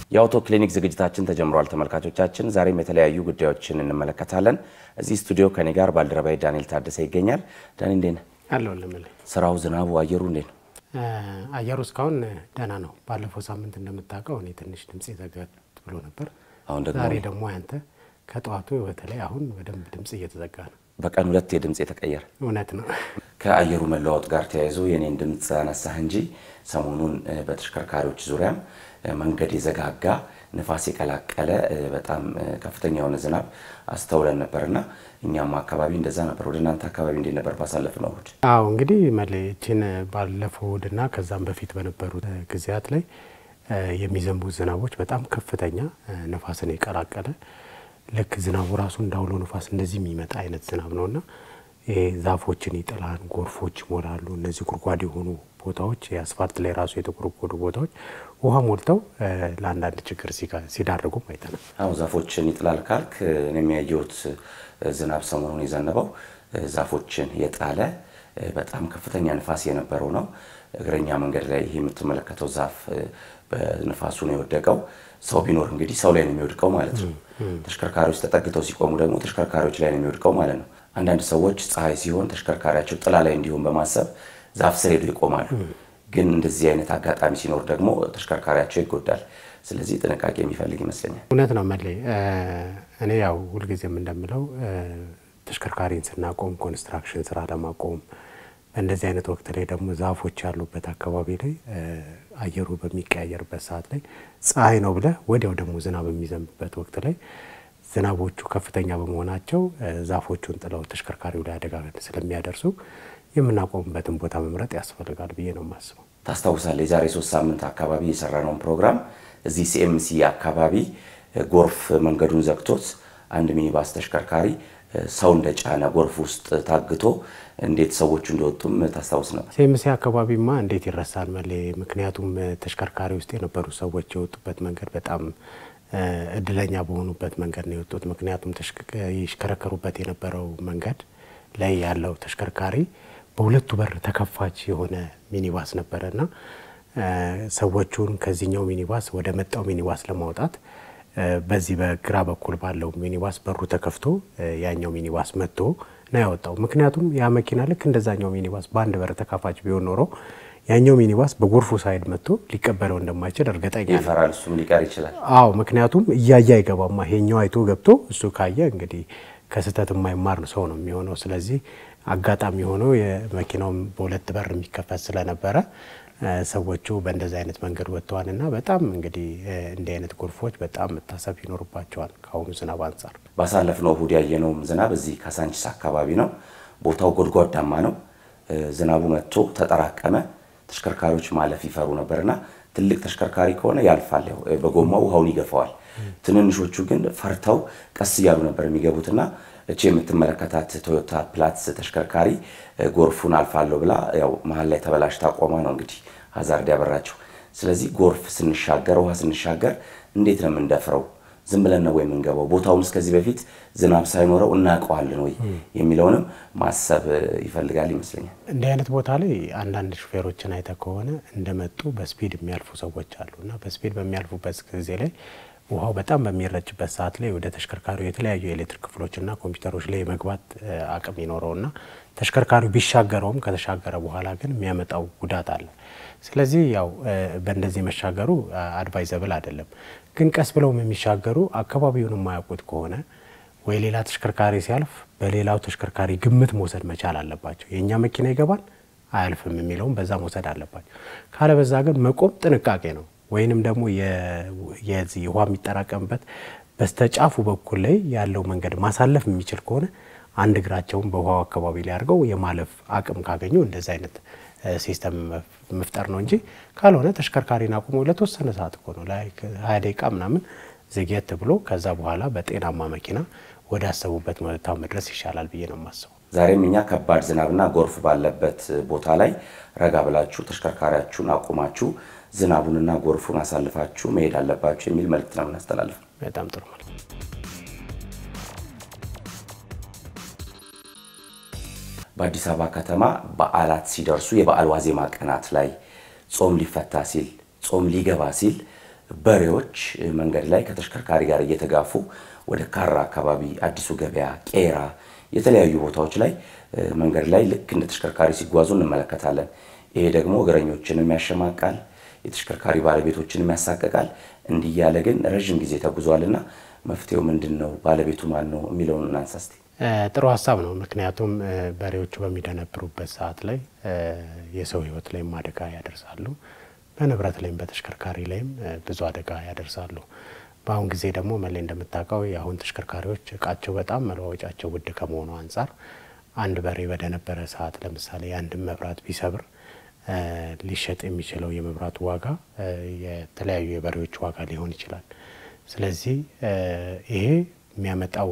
የአውቶ ክሊኒክ ዝግጅታችን ተጀምሯል። ተመልካቾቻችን ዛሬም የተለያዩ ጉዳዮችን እንመለከታለን። እዚህ ስቱዲዮ ከኔ ጋር ባልደረባይ ዳንኤል ታደሰ ይገኛል። ዳኒ እንዴት ነህ? አለው ልምል ስራው፣ ዝናቡ፣ አየሩ እንዴት ነው? አየሩ እስካሁን ደህና ነው። ባለፈው ሳምንት እንደምታውቀው እኔ ትንሽ ድምፅ ዘጋት ብሎ ነበር። አሁን ደግሞ ዛሬ ደግሞ ያንተ ከጠዋቱ በተለይ አሁን በደንብ ድምፅ እየተዘጋ ነው። በቀን ሁለት የድምፅ የተቀየረ እውነት ነው። ከአየሩ መለዋወጥ ጋር ተያይዞ የኔን ድምፅ አነሳህ እንጂ ሰሞኑን በተሽከርካሪዎች ዙሪያም መንገድ የዘጋጋ ንፋስ የቀላቀለ በጣም ከፍተኛ የሆነ ዝናብ አስተውለን ነበርና እኛም አካባቢ እንደዛ ነበር። ወደ እናንተ አካባቢ እንዴት ነበር ባሳለፍነው እሑድ? አዎ እንግዲህ መለችን ባለፈው እሑድና ከዛም በፊት በነበሩት ጊዜያት ላይ የሚዘንቡ ዝናቦች በጣም ከፍተኛ ነፋስን የቀላቀለ ልክ ዝናቡ ራሱ እንዳውሎ ነፋስ እንደዚህ የሚመጣ አይነት ዝናብ ነውና ይሄ ዛፎችን ይጥላል፣ ጎርፎች ይሞላሉ። እነዚህ ጉድጓድ የሆኑ ቦታዎች የአስፋልት ላይ ራሱ የተጎረጎዱ ቦታዎች ውሃ ሞልተው ለአንዳንድ ችግር ሲዳርጉም አይተናል። አዎ ዛፎችን ይጥላል ካልክ እኔ የሚያየሁት ዝናብ ሰሞኑን የዘነበው ዛፎችን የጣለ በጣም ከፍተኛ ንፋስ የነበረው ነው። እግረኛ መንገድ ላይ ይህ የምትመለከተው ዛፍ በንፋሱ ነው የወደቀው። ሰው ቢኖር እንግዲህ ሰው ላይ ነው የሚወድቀው ማለት ነው። ተሽከርካሪዎች ተጠግተው ሲቆሙ ደግሞ ተሽከርካሪዎች ላይ ነው የሚወድቀው ማለት ነው። አንዳንድ ሰዎች ፀሐይ ሲሆን ተሽከርካሪያቸው ጥላ ላይ እንዲሆን በማሰብ ዛፍ ስር ሄዱ ይቆማሉ። ግን እንደዚህ አይነት አጋጣሚ ሲኖር ደግሞ ተሽከርካሪያቸው ይጎዳል። ስለዚህ ጥንቃቄ የሚፈልግ ይመስለኛል። እውነት ነው መሌ። እኔ ያው ሁልጊዜም እንደምለው ተሽከርካሪን ስናቆም ኮንስትራክሽን ስራ ለማቆም በእንደዚህ አይነት ወቅት ላይ ደግሞ ዛፎች ያሉበት አካባቢ ላይ አየሩ በሚቀያየርበት ሰዓት ላይ ፀሐይ ነው ብለህ ወዲያው ደግሞ ዝናብ የሚዘንብበት ወቅት ላይ ዝናቦቹ ከፍተኛ በመሆናቸው ዛፎቹን ጥለው ተሽከርካሪው ላይ አደጋ ስለሚያደርሱ የምናቆምበትን ቦታ መምረጥ ያስፈልጋል ብዬ ነው የማስበው። ታስታውሳለህ? የዛሬ ሶስት ሳምንት አካባቢ የሰራነውን ፕሮግራም እዚህ ሲኤምሲ አካባቢ ጎርፍ መንገዱን ዘግቶት አንድ ሚኒባስ ተሽከርካሪ ሰው እንደጫነ ጎርፍ ውስጥ ታግቶ እንዴት ሰዎቹ እንደወጡም ታስታውስ ነበር። ሲኤምሲ አካባቢማ እንዴት ይረሳል መሌ። ምክንያቱም ተሽከርካሪ ውስጥ የነበሩ ሰዎች የወጡበት መንገድ በጣም እድለኛ በሆኑበት መንገድ ነው የወጡት። ምክንያቱም ይሽከረከሩበት የነበረው መንገድ ላይ ያለው ተሽከርካሪ በሁለቱ በር ተከፋች የሆነ ሚኒባስ ነበረና ሰዎቹን ከዚህኛው ሚኒባስ ወደ መጣው ሚኒባስ ለማውጣት በዚህ በግራ በኩል ባለው ሚኒባስ በሩ ተከፍቶ ያኛው ሚኒባስ መጥቶ ነው ያወጣው። ምክንያቱም ያ መኪና ልክ እንደዛኛው ሚኒባስ በአንድ በር ተካፋች ቢሆን ኖሮ ያኛው ሚኒባስ በጎርፉ ሳይድ መጥቶ ሊቀበለው እንደማይችል እርግጠኛ ነኝ። ይፈራል፣ እሱም ሊቀር ይችላል። አዎ ምክንያቱም እያየ አይገባማ። ይሄኛው አይቶ ገብቶ እሱ ካየ እንግዲህ ከስህተት የማይማር ሰው ነው የሚሆነው። ስለዚህ አጋጣሚ ሆኖ የመኪናውም በሁለት በር የሚከፈት ስለነበረ ሰዎቹ በእንደዚህ አይነት መንገድ ወጥተዋል እና በጣም እንግዲህ እንዲህ አይነት ጎርፎች በጣም መታሰብ ይኖርባቸዋል ከአሁኑ ዝናብ አንጻር። ባሳለፍነው እሑድ ያየነውም ዝናብ እዚህ ካሳንቺስ አካባቢ ነው። ቦታው ጎድጓዳማ ነው። ዝናቡ መጥቶ ተጠራቀመ። ተሽከርካሪዎች ማለፍ ይፈሩ ነበርና ትልቅ ተሽከርካሪ ከሆነ ያልፋል፣ ያው በጎማው ውሃውን ይገፋዋል። ትንንሾቹ ግን ፈርተው ቀስ እያሉ ነበር የሚገቡትና እቺ የምትመለከታት ቶዮታ ፕላትስ ተሽከርካሪ ጎርፉን አልፋለሁ ብላ ያው መሀል ላይ ተበላሽታ ቆማ ነው እንግዲህ ሀዛርድ ያበራቸው። ስለዚህ ጎርፍ ስንሻገር፣ ውሃ ስንሻገር እንዴት ነው የምንደፍረው? ዝም ብለን ነው ወይ የምንገባው? ቦታውን እስከዚህ በፊት ዝናብ ሳይኖረው እናውቀዋለን ወይ የሚለውንም ማሰብ ይፈልጋል ይመስለኛል። እንዲህ አይነት ቦታ ላይ አንዳንድ ሹፌሮችን አይተ ከሆነ እንደመጡ በስፒድ የሚያልፉ ሰዎች አሉ እና በስፒድ በሚያልፉበት ጊዜ ላይ ውሃው በጣም በሚረጭበት ሰዓት ላይ ወደ ተሽከርካሪው የተለያዩ የኤሌክትሪክ ክፍሎችና ኮምፒውተሮች ላይ የመግባት አቅም ይኖረውና ተሽከርካሪው ቢሻገረውም ከተሻገረ በኋላ ግን የሚያመጣው ጉዳት አለ። ስለዚህ ያው በእንደዚህ መሻገሩ አድቫይዘብል አይደለም። ግን ቀስ ብለውም የሚሻገሩ አካባቢውን የማያውቁት ከሆነ ወይ ሌላ ተሽከርካሪ ሲያልፍ በሌላው ተሽከርካሪ ግምት መውሰድ መቻል አለባቸው። የእኛ መኪና ይገባል አያልፍም የሚለውም በዛ መውሰድ አለባቸው። ካለበዛ ግን መቆም ጥንቃቄ ነው። ወይንም ደግሞ የዚህ ውሃ የሚጠራቀምበት በስተጫፉ በኩል ላይ ያለው መንገድ ማሳለፍ የሚችል ከሆነ አንድ እግራቸውን በውሃው አካባቢ ላይ አድርገው የማለፍ አቅም ካገኙ እንደዚህ አይነት ሲስተም መፍጠር ነው እንጂ ካልሆነ ተሽከርካሪን አቁሞ ለተወሰነ ሰዓት እኮ ነው ላይ ሀያ ደቂቃ ምናምን ዘግየት ብሎ ከዛ በኋላ በጤናማ መኪና ወደ አሰቡበት ቦታ መድረስ ይሻላል ብዬ ነው የማስበው። ዛሬም እኛ ከባድ ዝናብና ጎርፍ ባለበት ቦታ ላይ ረጋ ብላችሁ ተሽከርካሪያችሁን አቁማችሁ ዝናቡንና ጎርፉን አሳልፋችሁ መሄድ አለባችሁ የሚል መልእክት ነው የምናስተላልፍ። በጣም ጥሩ መልእክት። በአዲስ አበባ ከተማ በዓላት ሲደርሱ የበዓል ዋዜማ ቀናት ላይ ጾም ሊፈታ ሲል ጾም ሊገባ ሲል በሬዎች መንገድ ላይ ከተሽከርካሪ ጋር እየተጋፉ ወደ ካራ አካባቢ፣ አዲሱ ገበያ፣ ቄራ የተለያዩ ቦታዎች ላይ መንገድ ላይ ልክ እንደ ተሽከርካሪ ሲጓዙ እንመለከታለን። ይሄ ደግሞ እግረኞችንም ያሸማቃል፣ የተሽከርካሪ ባለቤቶችንም ያሳቅቃል። እንዲህ እያለ ግን ረዥም ጊዜ ተጉዟልና መፍትሄው ምንድን ነው? ባለቤቱ ማን ነው የሚለውን እናንሳ እስቲ። ጥሩ ሀሳብ ነው። ምክንያቱም በሬዎቹ በሚደነብሩበት ሰዓት ላይ የሰው ሕይወት ላይም አደጋ ያደርሳሉ። በንብረት ላይም በተሽከርካሪ ላይም ብዙ አደጋ ያደርሳሉ። በአሁን ጊዜ ደግሞ መለይ እንደምታውቀው የአሁን ተሽከርካሪዎች እቃቸው በጣም መለዋወጫቸው ውድ ከመሆኑ አንጻር አንድ በሬ በደነበረ ሰዓት ለምሳሌ የአንድን መብራት ቢሰብር ሊሸጥ የሚችለው የመብራቱ ዋጋ የተለያዩ የበሬዎች ዋጋ ሊሆን ይችላል። ስለዚህ ይሄ የሚያመጣው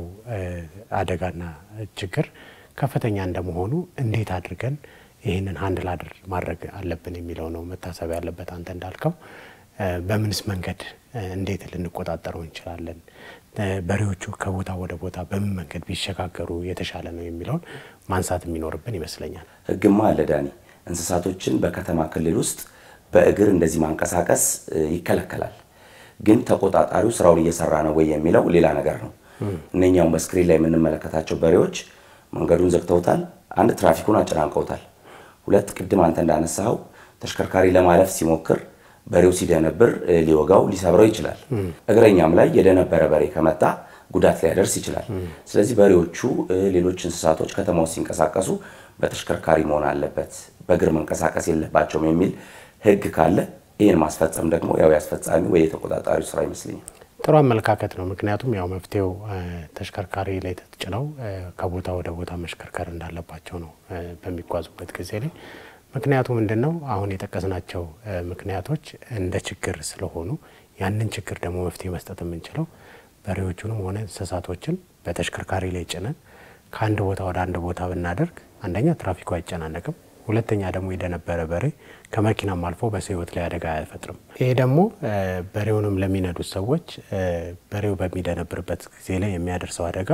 አደጋና ችግር ከፍተኛ እንደመሆኑ እንዴት አድርገን ይህንን ሀንድ ላድር ማድረግ አለብን የሚለው ነው መታሰብ ያለበት። አንተ እንዳልከው በምንስ መንገድ እንዴት ልንቆጣጠረው እንችላለን? በሬዎቹ ከቦታ ወደ ቦታ በምን መንገድ ቢሸጋገሩ የተሻለ ነው የሚለውን ማንሳት የሚኖርብን ይመስለኛል። ሕግማ አለ ዳኒ። እንስሳቶችን በከተማ ክልል ውስጥ በእግር እንደዚህ ማንቀሳቀስ ይከለከላል። ግን ተቆጣጣሪው ስራውን እየሰራ ነው ወይ የሚለው ሌላ ነገር ነው። እነኛውም በስክሪን ላይ የምንመለከታቸው በሬዎች መንገዱን ዘግተውታል። አንድ ትራፊኩን አጨናንቀውታል። ሁለት ቅድም አንተ እንዳነሳኸው ተሽከርካሪ ለማለፍ ሲሞክር በሬው ሲደነብር ሊወጋው ሊሰብረው ይችላል። እግረኛም ላይ የደነበረ በሬ ከመጣ ጉዳት ሊያደርስ ይችላል። ስለዚህ በሬዎቹ፣ ሌሎች እንስሳቶች ከተማ ውስጥ ሲንቀሳቀሱ በተሽከርካሪ መሆን አለበት፣ በእግር መንቀሳቀስ የለባቸውም የሚል ህግ ካለ ይህን ማስፈጸም ደግሞ ያው ያስፈጻሚ ወይ የተቆጣጣሪው ስራ ይመስለኛል። ጥሩ አመለካከት ነው። ምክንያቱም ያው መፍትሄው ተሽከርካሪ ላይ ተጭነው ከቦታ ወደ ቦታ መሽከርከር እንዳለባቸው ነው በሚጓዙበት ጊዜ ላይ ምክንያቱ ምንድን ነው? አሁን የጠቀስናቸው ምክንያቶች እንደ ችግር ስለሆኑ ያንን ችግር ደግሞ መፍትሄ መስጠት የምንችለው በሬዎቹንም ሆነ እንስሳቶችን በተሽከርካሪ ላይ ጭነን ከአንድ ቦታ ወደ አንድ ቦታ ብናደርግ አንደኛ ትራፊኩ አይጨናነቅም፣ ሁለተኛ ደግሞ የደነበረ በሬ ከመኪናም አልፎ በሰው ሕይወት ላይ አደጋ አይፈጥርም። ይሄ ደግሞ በሬውንም ለሚነዱት ሰዎች በሬው በሚደነብርበት ጊዜ ላይ የሚያደርሰው አደጋ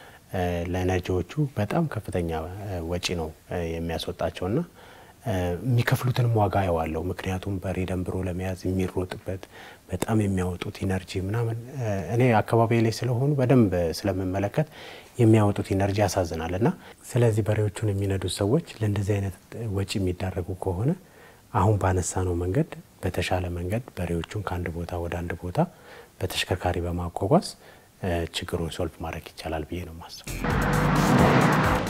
ለነጂዎቹ በጣም ከፍተኛ ወጪ ነው የሚያስወጣቸውና የሚከፍሉትንም ዋጋ ያዋለው ምክንያቱም በሬ ደንብሮ ለመያዝ የሚሮጥበት በጣም የሚያወጡት ኢነርጂ ምናምን እኔ አካባቢ ላይ ስለሆኑ በደንብ ስለምመለከት የሚያወጡት ኢነርጂ ያሳዝናል። እና ስለዚህ በሬዎቹን የሚነዱት ሰዎች ለእንደዚህ አይነት ወጪ የሚዳረጉ ከሆነ አሁን ባነሳ ነው መንገድ በተሻለ መንገድ በሬዎቹን ከአንድ ቦታ ወደ አንድ ቦታ በተሽከርካሪ በማጓጓዝ ችግሩን ሶልቭ ማድረግ ይቻላል ብዬ ነው ማስበው።